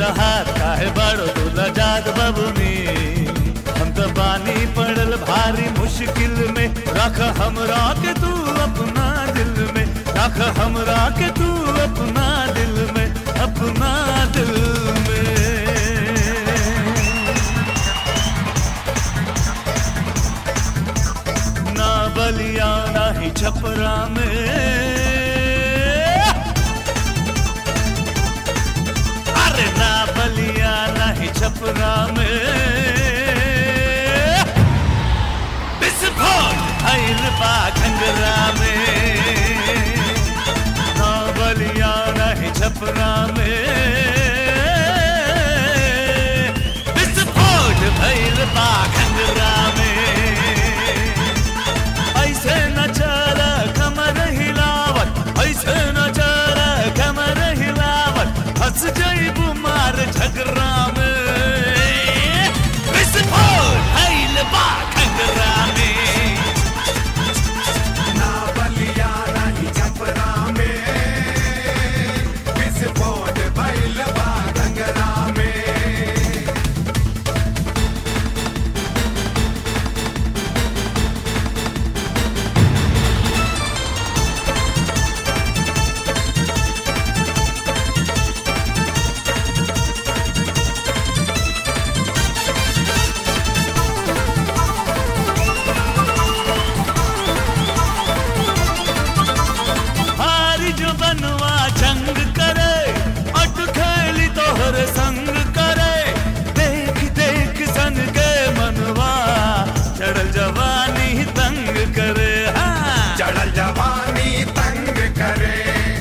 हाथ काहे बड़ो दूल्हा जाग बबुनी हम तो बानी पड़ल भारी मुश्किल में रख हमरा के तू अपना दिल में रख हमरा के तू अपना दिल में अपना दिल में ना बलिया ना ही छपरा में अरे ना बलिया ना ही छपरा में विस्फोट भइल बा घंगरा में ना बलिया ना ही छपरा में विस्फोट भइल बा घंगरा में ऐसे न चल कमर हिलावत ऐसे न चल कमर हिलावत हंस जईबू मार झगड़ा में विस्फोट भइल बा घंगरा में ना बलिया नहीं छपरा में विस्फोट भइल बा घंगरा में हारी जो बनवा जंग करे अट खेली तोहर संग करे देख देख सन के मनवा चढ़ल जवानी तंग करे हाँ चढ़ल जवानी तंग करे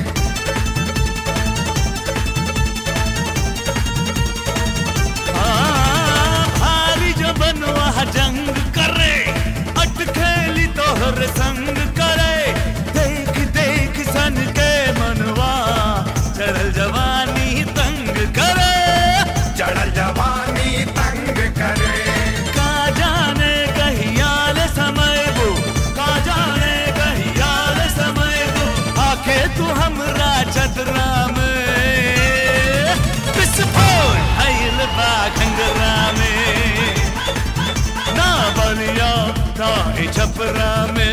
हाँ, भारी जो बनवा जंग करे अट खेली तोहर संग करे देख देख सन के मनवा चढ़ल जवानी तंग करे चढ़ल जवानी तंग करे का जाने कहियाल समय वो का जाने कहियाल समय वो आके तू हमरा चतरा में विस्फोट भइल बा घंगरा में ना बलिया ना ही छपरा में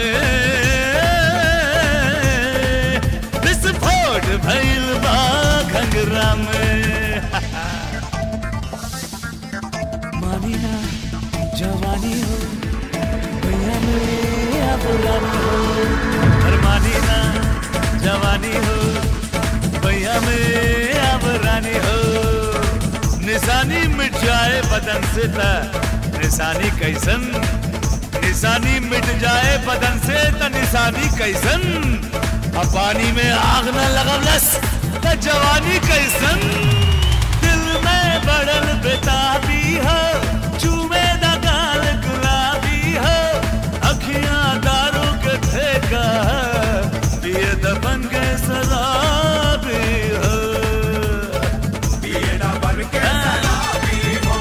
विस्फोट भइल बा घंगरा में मानी ना जवानी हो भैया मेरा पुरानी हो पर मानी ना जवानी हो भैया मेरा पुरानी हो निशानी मिट जाए बदन से त निशानी कैसन निशानी मिट जाए बदन से त निशानी कैसन अब पानी में आग न लगवलस त जवानी कैसन दिल में बड़ल बेताबी हो चूमे दा गाल गुलाबी हो अखियां दारू के ठेका पिए दबन के सलाबी हो पिए ना बन के शराबी हो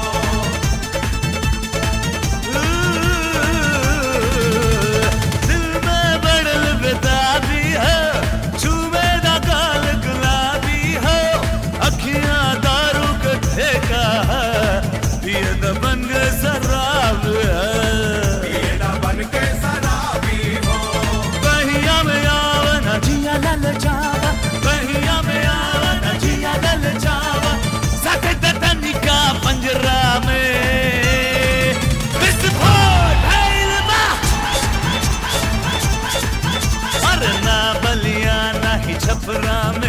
दिल में बड़ल बेताबी हो चूमे दा गाल गुलाबी हो अखियां दारू के ठेका पिए दबन के शराब है पिए ना बन के शराबी हो बहिया में आवन जिया लल जावा बहिया में आवन जिया लल जावा सके तनिका पंजरा में विस्फोट भइल बा अरे ना बलिया ना ही छपरा में